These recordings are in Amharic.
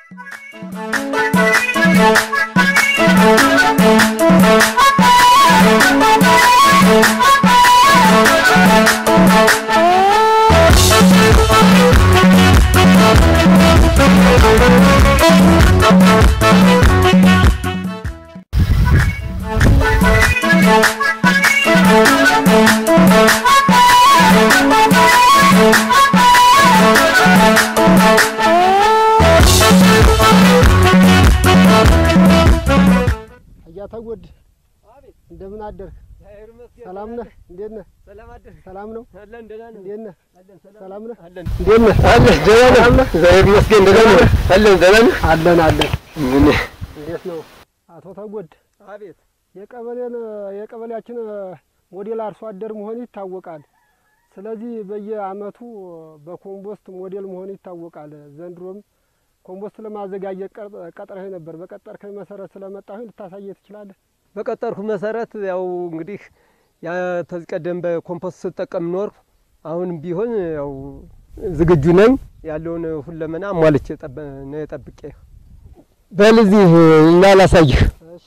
እያተጎድ እንደምን አደርክ? ሰላም ነህ? እንዴት ነህ? ሰላም ነው? እንዴት ነህ? ሰላም ነህ? እንዴት ነህ? ሰላም ነህ? አለን አለን። እንዴት ነው አቶ ተጎድ? አቤት የቀበሌን የቀበሌያችን ሞዴል አርሶ አደር መሆን ይታወቃል። ስለዚህ በየአመቱ በኮምፖስት ሞዴል መሆን ይታወቃል። ዘንድሮም ኮምፖስት ለማዘጋጀት ቀጥረህ ነበር። በቀጠርከኝ መሰረት ስለመጣሁኝ ልታሳየ ትችላለህ? በቀጠርኩ መሰረት ያው እንግዲህ ያ ተዚህ ቀደም በኮምፖስት ስጠቀም ኖር አሁንም ቢሆን ያው ዝግጁ ነኝ። ያለውን ሁለመና ሟልቼ ነው ጠብቄ በል እዚህ እና ላሳይህ። እሺ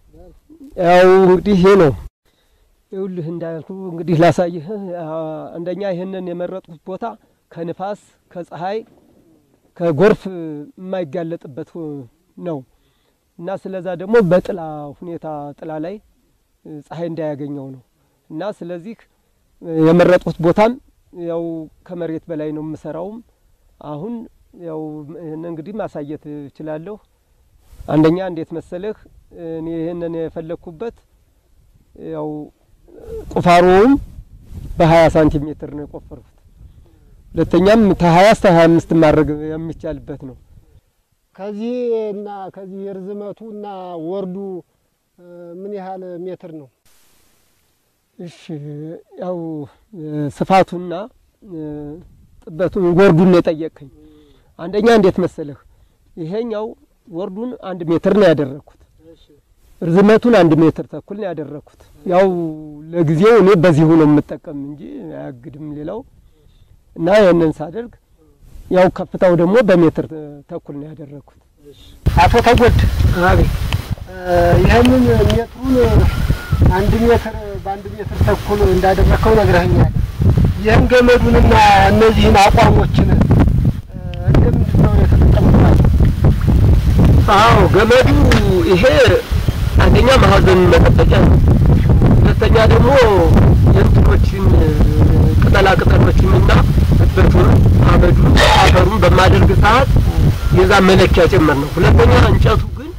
ያው እንግዲህ ይሄ ነው ይኸውልህ እንዳልኩ እንግዲህ ላሳይህ። አንደኛ ይህንን የመረጥኩት ቦታ ከንፋስ ከፀሐይ ከጎርፍ የማይጋለጥበት ነው እና ስለዛ ደግሞ በጥላ ሁኔታ ጥላ ላይ ፀሐይ እንዳያገኘው ነው እና ስለዚህ የመረጥኩት ቦታም ያው ከመሬት በላይ ነው የምሰራውም። አሁን ያው ይህን እንግዲህ ማሳየት እችላለሁ። አንደኛ እንዴት መሰለህ እኔ ይህንን የፈለግኩበት ያው ቁፋሮውም በሀያ ሳንቲሜትር ነው የቆፈርኩት። ሁለተኛም ከሀያ እስከ ሀያ አምስት ማድረግ የሚቻልበት ነው። ከዚህ እና ከዚህ ርዝመቱ እና ወርዱ ምን ያህል ሜትር ነው? እሺ ያው ስፋቱና ጥበቱን ወርዱን ነው የጠየቅከኝ። አንደኛ እንዴት መሰለህ ይሄኛው ወርዱን አንድ ሜትር ነው ያደረግኩት፣ ርዝመቱን አንድ ሜትር ተኩል ነው ያደረግኩት። ያው ለጊዜው እኔ በዚሁ ነው የምጠቀም እንጂ አያግድም ሌላው እና ይህንን ሳደርግ ያው ከፍታው ደግሞ በሜትር ተኩል ነው ያደረግኩት። አቶ ተጎድ አቤት፣ ይህንን ሜትሩን አንድ ሜትር በአንድ ሜትር ተኩል እንዳደረግከው ነግረኸኛል። ይህን ገመዱንና እነዚህን አቋሞችን እንደምንድን ነው የተጠቀምባቸው? አዎ ገመዱ ይሄ አንደኛ ማዕዘን መጠበቂያ ነው። ሁለተኛ ደግሞ የእንትኖችን ቅጠላ ቅጠሎችንና እበቱን አመዱን አፈሩን በማደርግ ሰዓት የዛ መለኪያ ጭምር ነው። ሁለተኛ እንጨቱ ግን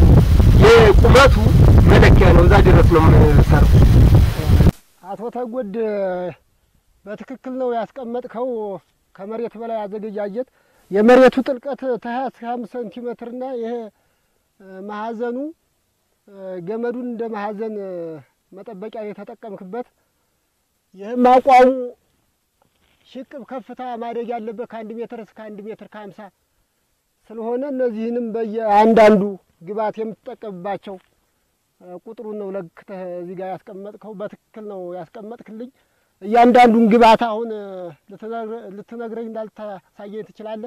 የቁመቱ መለኪያ ነው። እዛ ድረስ ነው የምሰራው። አቶ ተጎድ በትክክል ነው ያስቀመጥከው። ከመሬት በላይ አዘገጃጀት የመሬቱ ጥልቀት ከሀያ እስከ አምስት ሴንቲሜትርና ይሄ ማዕዘኑ ገመዱን እንደ ማዕዘን መጠበቂያ የተጠቀምክበት ይህም አቋሙ ሽቅብ ከፍታ ማደግ ያለበት ከአንድ ሜትር እስከ አንድ ሜትር ከሀምሳ ስለሆነ እነዚህንም በየአንዳንዱ ግብዓት የምትጠቀምባቸው ቁጥሩን ነው ለክተህ እዚህ ጋር ያስቀመጥከው። በትክክል ነው ያስቀመጥክልኝ። እያንዳንዱን ግብዓት አሁን ልትነግረኝ እንዳልታሳየኝ ትችላለህ?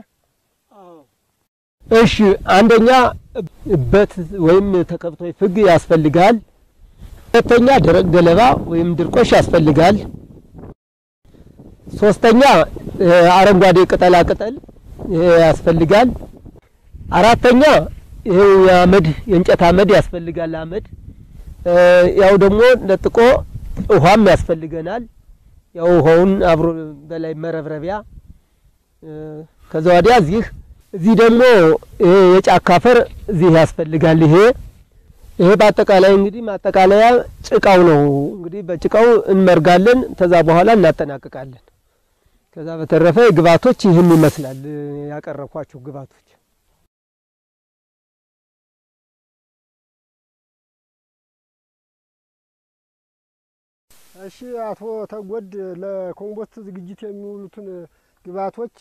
እሺ፣ አንደኛ እበት ወይም ተከብቶ ፍግ ያስፈልጋል። ሁለተኛ ደረቅ ገለባ ወይም ድርቆሽ ያስፈልጋል። ሶስተኛ አረንጓዴ ቅጠላ ቅጠል ይሄ ያስፈልጋል። አራተኛ ይሄ የአመድ የእንጨት አመድ ያስፈልጋል። አመድ ያው ደግሞ ለጥቆ ውሃም ያስፈልገናል። ያው ውሃውን አብሮ በላይ መረብረቢያ ከዛ ወዲያ እዚህ እዚህ ደግሞ ይሄ የጫካ አፈር እዚህ ያስፈልጋል። ይሄ ይሄ በአጠቃላይ እንግዲህ ማጠቃለያ ጭቃው ነው። እንግዲህ በጭቃው እንመርጋለን። ከዛ በኋላ እናጠናቅቃለን። ከዛ በተረፈ ግብዓቶች ይህን ይመስላል ያቀረብኳቸው ግብዓቶች። እሺ አቶ ተጎድ ለኮምፖስት ዝግጅት የሚውሉትን ግብዓቶች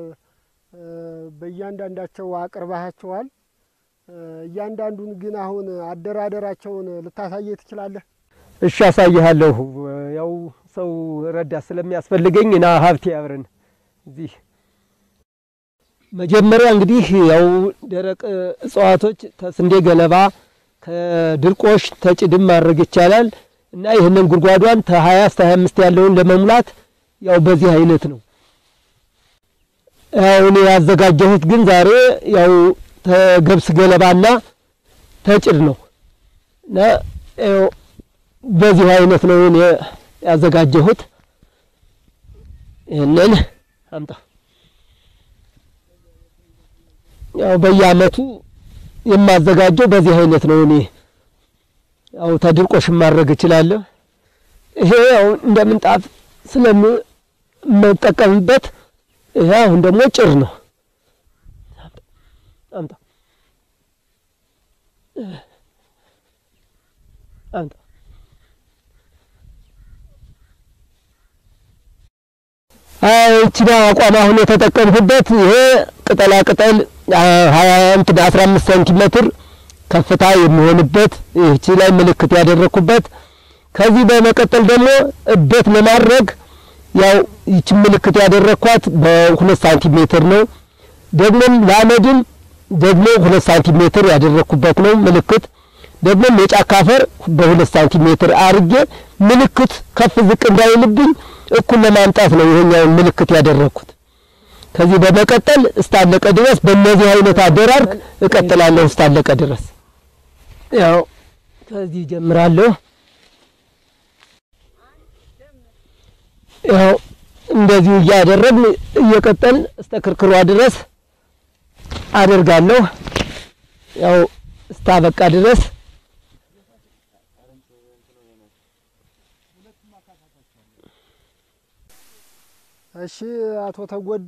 በእያንዳንዳቸው አቅርባቸዋል። እያንዳንዱን ግን አሁን አደራደራቸውን ልታሳየ ትችላለህ? እሺ አሳይሃለሁ። ያው ሰው ረዳት ስለሚያስፈልገኝ ና ሀብቴ አብረን እዚህ መጀመሪያ እንግዲህ ያው ደረቅ እጽዋቶች ተስንዴ ገለባ ከድርቆሽ ተጭድም ማድረግ ይቻላል እና ይህንን ጉድጓዷን ከሀያ እስከ ሀያ አምስት ያለውን ለመሙላት ያው በዚህ አይነት ነው። ያው እኔ ያዘጋጀሁት ግን ዛሬ ያው ተገብስ ገለባና ተጭድ ነው እና ያው በዚህ አይነት ነው እኔ ያዘጋጀሁት። ይህንን አምጣ ያው በየአመቱ የማዘጋጀው በዚህ አይነት ነው። እኔ ያው ተድርቆሽ ማድረግ እችላለሁ። ይሄ ያው እንደ ምንጣፍ ስለምጠቀምበት ይሄ አሁን ደግሞ ጭር ነው። አምጣ አምጣ ይቺን አቋም አሁን የተጠቀምኩበት ይሄ ቅጠላ ቅጠል ሀያ እንትን አስራ አምስት ሴንቲሜትር ከፍታ የሚሆንበት ይህቺ ላይ ምልክት ያደረግኩበት። ከዚህ በመቀጠል ደግሞ እበት ለማድረግ ያው ይችን ምልክት ያደረግኳት በሁለት ሳንቲሜትር ነው። ደግሞም ለአመድም ደግሞ ሁለት ሳንቲሜትር ያደረግኩበት ነው ምልክት። ደግሞም የጫካ አፈር በሁለት ሳንቲሜትር አርጌ ምልክት ከፍ ዝቅ እንዳይልብኝ እኩል ለማምጣት ነው ይሄኛውን ምልክት ያደረግኩት። ከዚህ በመቀጠል እስታለቀ ድረስ በእነዚህ አይነት አደራርግ እቀጥላለሁ እስታለቀ ድረስ። ያው ከዚህ ጀምራለሁ። ያው እንደዚሁ እያደረግን እየቀጠልን እስተ ክርክሯ ድረስ አደርጋለሁ። ያው እስታበቃ ድረስ እሺ አቶ ተጎድ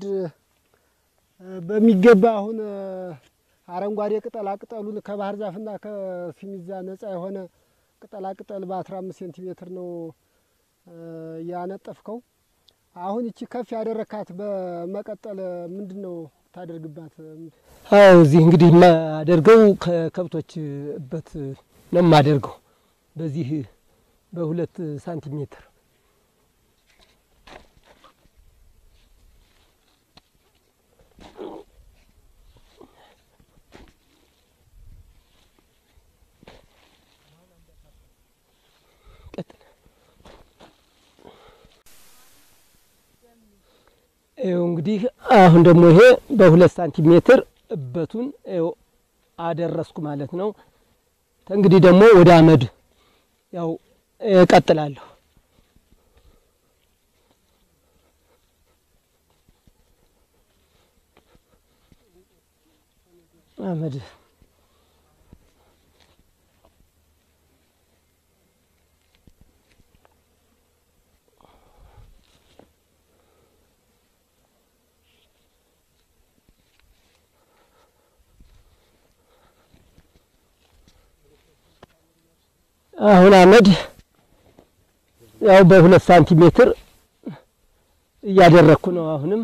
በሚገባ አሁን አረንጓዴ ቅጠላ ቅጠሉን ከባህር ዛፍና ከሲሚዛ ነጻ የሆነ ቅጠላ ቅጠል በአስራ አምስት ሴንቲሜትር ነው ያነጠፍከው። አሁን ይቺ ከፍ ያደረካት በመቀጠል ምንድን ነው ታደርግባት? አዎ እዚህ እንግዲህ የማደርገው ከከብቶች እበት ነው የማደርገው በዚህ በሁለት ሳንቲሜትር ይኸው እንግዲህ አሁን ደግሞ ይሄ በሁለት ሳንቲሜትር እበቱን ይኸው አደረስኩ ማለት ነው። እንግዲህ ደግሞ ወደ አመድ ያው እቀጥላለሁ። አመድ አሁን አመድ ያው በሁለት ሳንቲሜትር እያደረግኩ ነው። አሁንም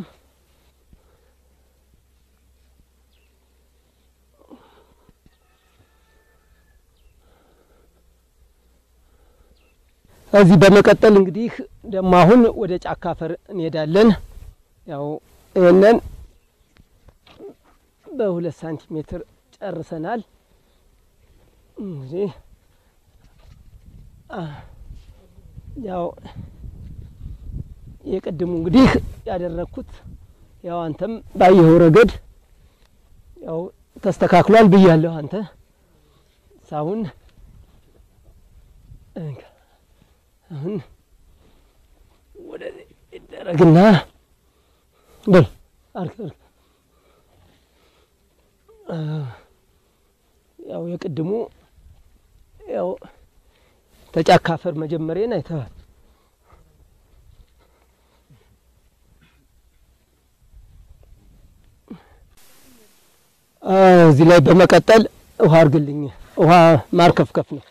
እዚህ በመቀጠል እንግዲህ ደግሞ አሁን ወደ ጫካ አፈር እንሄዳለን። ያው ይህንን በሁለት ሳንቲሜትር ጨርሰናል። እንግዲህ ያው የቅድሙ እንግዲህ ያደረግኩት ያው አንተም ባየኸው ረገድ ያው ተስተካክሏል ብያለሁ። አንተ ሳሁን አሁን ወደዚህ ይደረግና በል አርግ አርግ ያው የቅድሙ ያው ተጫካ አፈር መጀመሪያን አይተዋል። እዚህ ላይ በመቀጠል ውሃ አርግልኝ። ውሃ ማርከፍከፍ ነው።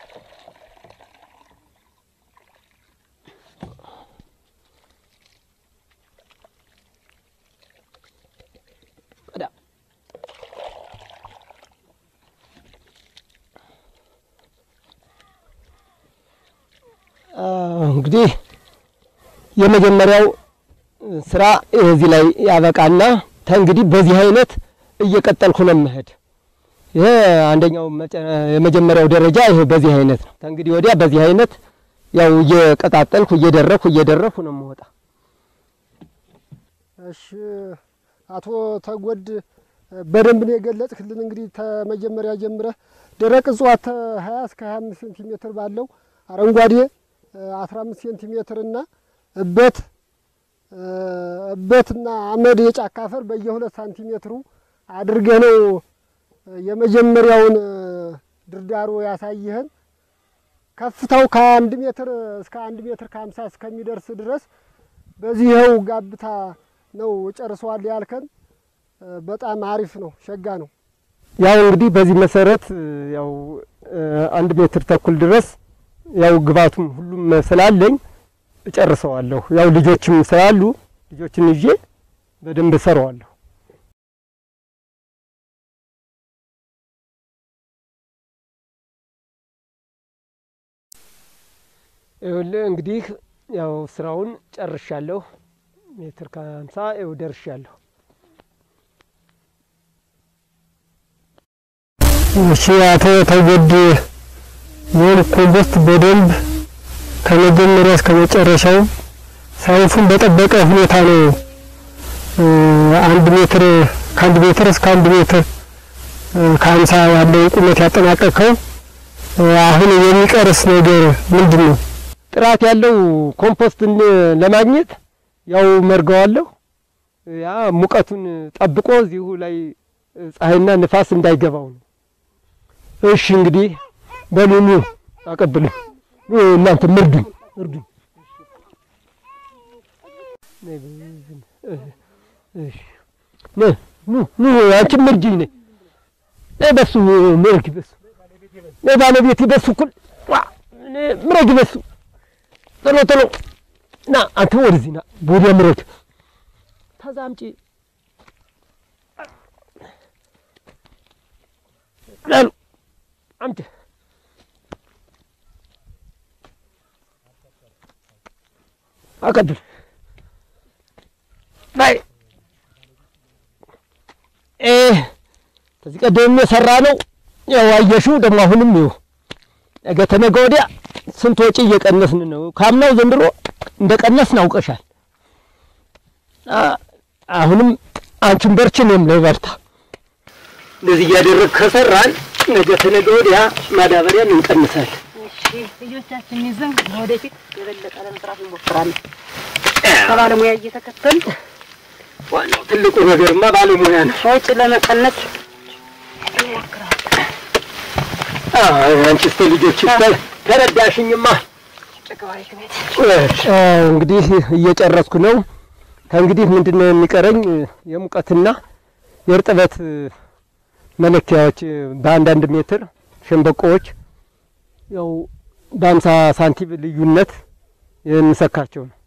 እንግዲህ የመጀመሪያው ስራ እዚህ ላይ ያበቃና ተንግዲህ በዚህ አይነት እየቀጠልኩ ነው የምሄድ። ይሄ አንደኛው የመጀመሪያው ደረጃ ይሄ በዚህ አይነት ነው። ተንግዲህ ወዲያ በዚህ አይነት ያው እየቀጣጠልኩ እየደረኩ እየደረኩ ነው የምወጣ። እሺ አቶ ተጎድ በደንብ ነው የገለጽክልን። እንግዲህ ተመጀመሪያ ጀምረህ ደረቅ እጽዋት ከ20 እስከ 25 ሴንቲሜትር ባለው አረንጓዴ 15 ሴንቲሜትር እና እበት እበትና አመድ የጫካ አፈር በየሁለት ሳንቲሜትሩ አድርገህ ነው የመጀመሪያውን ድርዳሮ ያሳየህን። ከፍታው ከአንድ ሜትር እስከ አንድ ሜትር ከሀምሳ እስከሚደርስ ድረስ በዚህው ጋብታ ነው ጨርሰዋል ያልከን። በጣም አሪፍ ነው፣ ሸጋ ነው። ያው እንግዲህ በዚህ መሰረት ያው አንድ ሜትር ተኩል ድረስ ያው ግባቱም ሁሉም ስላለኝ እጨርሰዋለሁ። ያው ልጆችም ስላሉ ልጆችን ይዤ በደንብ እሰራዋለሁ። ይኸውልህ እንግዲህ ያው ስራውን ጨርሻለሁ። ሜትር ከሀምሳ ይኸው ደርሻለሁ። እሺ አቶ ተጎድ ይህን ኮምፖስት በደንብ ከመጀመሪያ እስከ መጨረሻው ሳይንሱን በጠበቀ ሁኔታ ነው አንድ ሜትር ከአንድ ሜትር እስከ አንድ ሜትር ከሀምሳ ያለውን ቁመት ያጠናቀቅከው። አሁን የሚቀርስ ነገር ምንድን ነው? ጥራት ያለው ኮምፖስትን ለማግኘት ያው መርገዋለሁ። ያ ሙቀቱን ጠብቆ እዚሁ ላይ ፀሐይና ንፋስ እንዳይገባው ነው። እሺ እንግዲህ በሉ ኑ አቀብሉ። እናንተ ምርዱኝ ምርዱኝ። ኑ ኑ አንቺ ምርጅኝ ነይ ነይ በሱ ምረጊ በሱ ነይ ባለቤቴ በሱ እኩል ምረጊ በሱ ቶሎ ቶሎ ና አንተ ወደዚህ ና ወዲያ ምረግ ተዛ አምጪ ላሉ አምጪ አቀብል ላይ ከዚህ ቀደም የሰራ ነው። ያው አየሽው ደግሞ አሁንም ይኸው ነገ ተነገ ወዲያ ስንት ወጪ እየቀነስን ነው። ካምናው ዘንድሮ እንደ ቀነስን አውቀሻል። አሁንም አንቺን በርቺ፣ እኔም ልበርታ። እንደዚህ እያደረግ ከሰራን ነገ ተነገ ወዲያ ማዳበሪያን እንቀንሳለን። ልጆቻችን ይዘን ወደፊት የበለጠ ለመስራት እንሞክራለን። ከባለሙያ እየተከተል ዋናው ትልቁ ነገርማ ባለሙያ ነው። ወጪ ለመቀነስ አንቺ እስከ ልጆች ተረዳሽኝማ። እንግዲህ እየጨረስኩ ነው። ከእንግዲህ ምንድን ነው የሚቀረኝ? የሙቀትና የእርጥበት መለኪያዎች በአንዳንድ ሜትር ሸንበቆዎች ያው በአምሳ ሳንቲም ልዩነት የምሰካቸው ነው።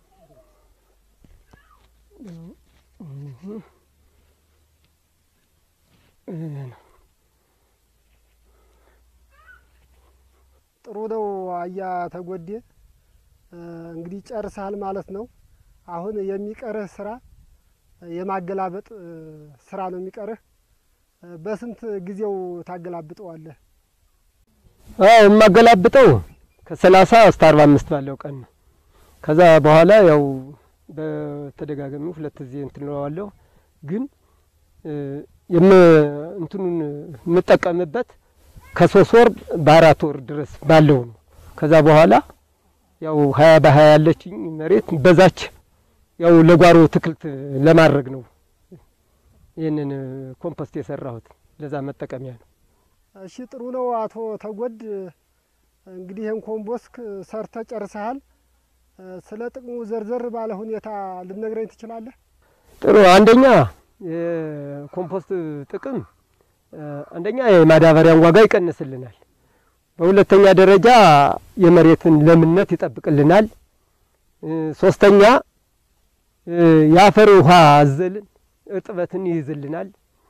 ጥሩ ነው። አያ ተጎዴ እንግዲህ ጨርሰሃል ማለት ነው። አሁን የሚቀርህ ስራ የማገላበጥ ስራ ነው የሚቀርህ። በስንት ጊዜው ታገላብጠዋለህ? አዎ የማገላብጠው ከሰላሳ እስከ አርባ አምስት ባለው ቀን ነው። ከዛ በኋላ ያው በተደጋጋሚ ሁለት ጊዜ እንትን እለዋለሁ። ግን የም እንትኑን የምጠቀምበት ከሶስት ወር በአራት ወር ድረስ ባለው ነው። ከዛ በኋላ ያው ሀያ በሀያ ያለችኝ መሬት በዛች ያው ለጓሮ ትክልት ለማድረግ ነው ይህንን ኮምፖስት የሰራሁት ለዛ መጠቀሚያ ነው። እሺ ጥሩ ነው አቶ ተጎድ እንግዲህ ይህን ኮምፖስት ሰርተ ጨርሰሃል። ስለ ጥቅሙ ዘርዘር ባለ ሁኔታ ልነግረኝ ትችላለህ? ጥሩ አንደኛ የኮምፖስት ጥቅም አንደኛ የማዳበሪያን ዋጋ ይቀንስልናል። በሁለተኛ ደረጃ የመሬትን ለምነት ይጠብቅልናል። ሶስተኛ የአፈር ውሃ አዘልን እርጥበትን ይይዝልናል።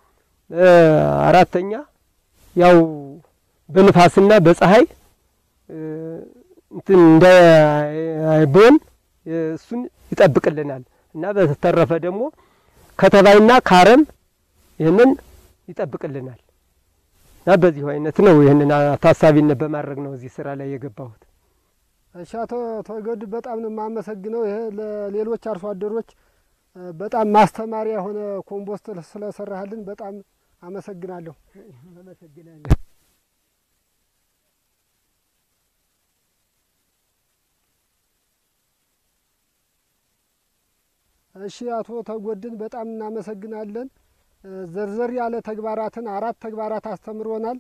አራተኛ ያው በንፋስና በፀሐይ እንትን እንዳይቦን እሱን ይጠብቅልናል እና በተረፈ ደግሞ ከተባይና ከአረም ይህንን ይጠብቅልናል እና በዚሁ አይነት ነው ይህንን ታሳቢነት በማድረግ ነው እዚህ ስራ ላይ የገባሁት። እሺ አቶ ተወገድ በጣም ነው የማመሰግነው። ይሄ ለሌሎች አርሶ አደሮች በጣም ማስተማሪያ የሆነ ኮምፖስት ስለሰራህልን በጣም አመሰግናለሁ። አመሰግናለሁ። እሺ አቶ ተጎድን በጣም እናመሰግናለን። ዘርዘር ያለ ተግባራትን አራት ተግባራት አስተምሮናል።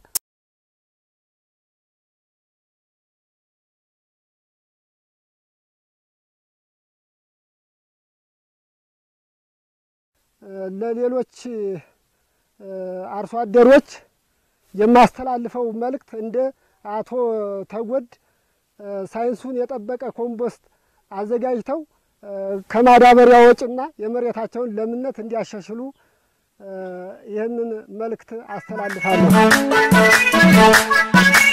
ለሌሎች አርሶ አደሮች የማስተላልፈው መልእክት እንደ አቶ ተጎድ ሳይንሱን የጠበቀ ኮምፖስት አዘጋጅተው ከማዳበሪያ ወጪና የመሬታቸውን ለምነት እንዲያሻሽሉ ይህንን መልእክት አስተላልፋለሁ።